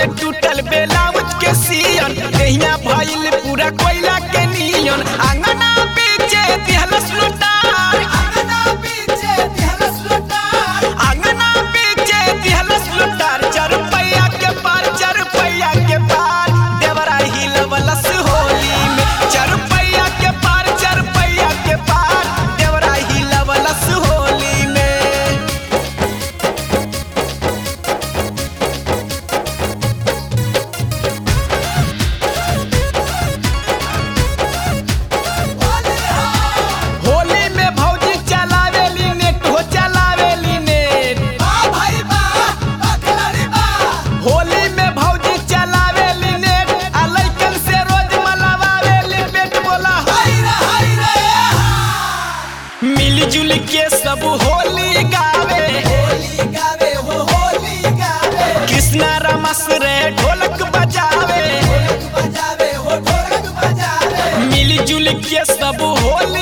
के टूटल बेलाउज के सियन देहिया भइल पूरा कोयला के नियन आंगना पीछे दिहलस लुटार आंगना पीछे दिहलस लुटार आंगना पीछे दिहलस लुटार चार पैया के पार चार पैया के पार देवरा हिलवलस होली में चार पैया के पार चार पैया के पार देवरा हिलवलस होली में होली में भौजी चलावेली नेट हो चलावेली नेट होली में भौजी चलावेली नेट आ लइकन से रोज मलवावेली पेट बोला हाय रे हाय रे मिलजुल के सब होली गावे होली गावे हो होली गावे कृष्णा रमस रे ढोलक बजावे ढोलक बजावे हो ढोलक बजावे मिलजुल के सब होली